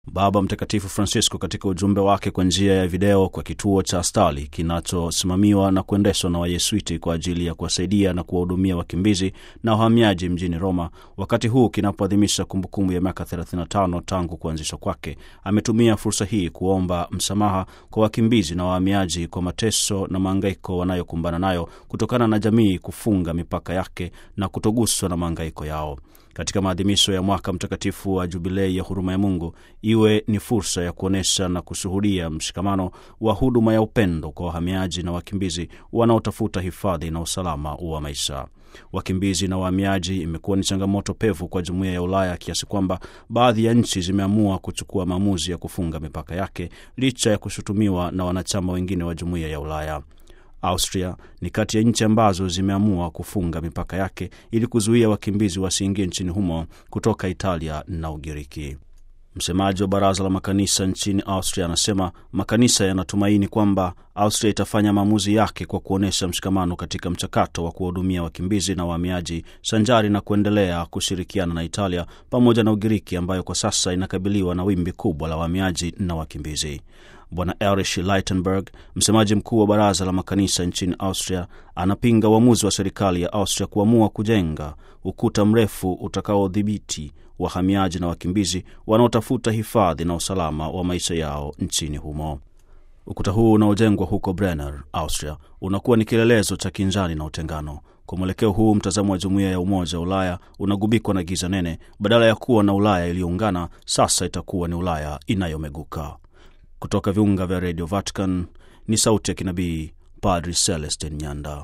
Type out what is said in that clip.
Baba Mtakatifu Francisco katika ujumbe wake kwa njia ya video kwa kituo cha Astali kinachosimamiwa na kuendeshwa na Wayesuiti kwa ajili ya kuwasaidia na kuwahudumia wakimbizi na wahamiaji mjini Roma, wakati huu kinapoadhimisha kumbukumbu ya miaka 35 tangu kuanzishwa kwake, ametumia fursa hii kuomba msamaha kwa wakimbizi na wahamiaji kwa mateso na maangaiko wanayokumbana nayo kutokana na jamii kufunga mipaka yake na kutoguswa na maangaiko yao. Katika maadhimisho ya mwaka mtakatifu wa Jubilei ya huruma ya Mungu iwe ni fursa ya kuonyesha na kushuhudia mshikamano wa huduma ya upendo kwa wahamiaji na wakimbizi wanaotafuta hifadhi na usalama wa maisha. Wakimbizi na wahamiaji imekuwa ni changamoto pevu kwa jumuiya ya Ulaya kiasi kwamba baadhi ya nchi zimeamua kuchukua maamuzi ya kufunga mipaka yake licha ya kushutumiwa na wanachama wengine wa jumuiya ya Ulaya. Austria ni kati ya nchi ambazo zimeamua kufunga mipaka yake ili kuzuia wakimbizi wasiingie nchini humo kutoka Italia na Ugiriki. Msemaji wa baraza la makanisa nchini Austria anasema makanisa yanatumaini kwamba Austria itafanya maamuzi yake kwa kuonyesha mshikamano katika mchakato wa kuwahudumia wakimbizi na wahamiaji, sanjari na kuendelea kushirikiana na Italia pamoja na Ugiriki ambayo kwa sasa inakabiliwa na wimbi kubwa la wahamiaji na wakimbizi. Bwana Erich Leitenberg, msemaji mkuu wa baraza la makanisa nchini Austria, anapinga uamuzi wa serikali ya Austria kuamua kujenga ukuta mrefu utakaodhibiti wahamiaji na wakimbizi wanaotafuta hifadhi na usalama wa maisha yao nchini humo. Ukuta huu unaojengwa huko Brenner, Austria, unakuwa ni kielelezo cha kinzani na utengano. Kwa mwelekeo huu, mtazamo wa jumuiya ya Umoja wa Ulaya unagubikwa na giza nene. Badala ya kuwa na Ulaya iliyoungana, sasa itakuwa ni Ulaya inayomeguka. Kutoka viunga vya redio Vatican ni sauti ya kinabii Padri Celestin Nyanda.